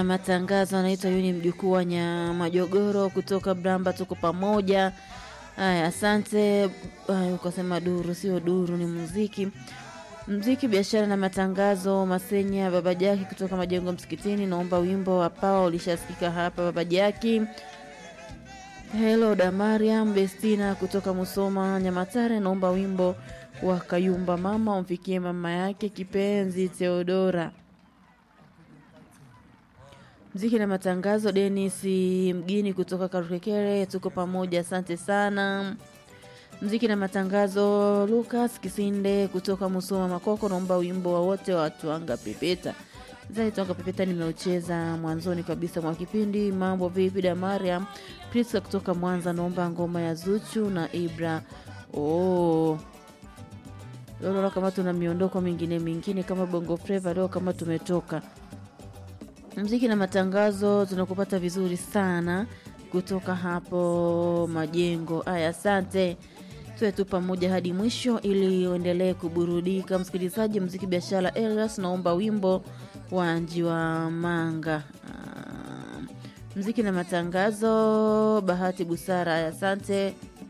na matangazo, anaitwa Yuni mjukuu wa Nyamajogoro kutoka Bramba, tuko pamoja. Haya, asante. Haya, ukasema duru, sio duru, ni muziki mziki, biashara na matangazo. Masenya Baba Jaki kutoka Majengo Msikitini, naomba wimbo wa Pawa ulishasikika hapa. Baba Jaki. Hello da Mariam Bestina kutoka Musoma Nyamatare, naomba wimbo wa Kayumba mama umfikie mama yake kipenzi Theodora. Mziki na matangazo, Denis mgini kutoka Karukekere, tuko pamoja, asante sana. Mziki na matangazo, Lucas Kisinde kutoka Musoma Makoko, naomba wimbo wa wote wa Twanga Pepeta. Zai Twanga Pepeta nimeucheza mwanzoni kabisa mwa kipindi. Mambo vipi da Mariam Priska kutoka Mwanza, naomba ngoma ya Zuchu na Ibra. Oh. Leo kama tuna miondoko mingine mingine kama Bongo Flava leo kama tumetoka mziki na matangazo, tunakupata vizuri sana kutoka hapo Majengo. Aya, asante, tuwe tu pamoja hadi mwisho ili uendelee kuburudika. Msikilizaji, mziki biashara, Elias naomba wimbo wa Njiwa Manga. Uh, mziki na matangazo, Bahati Busara. Aya, asante.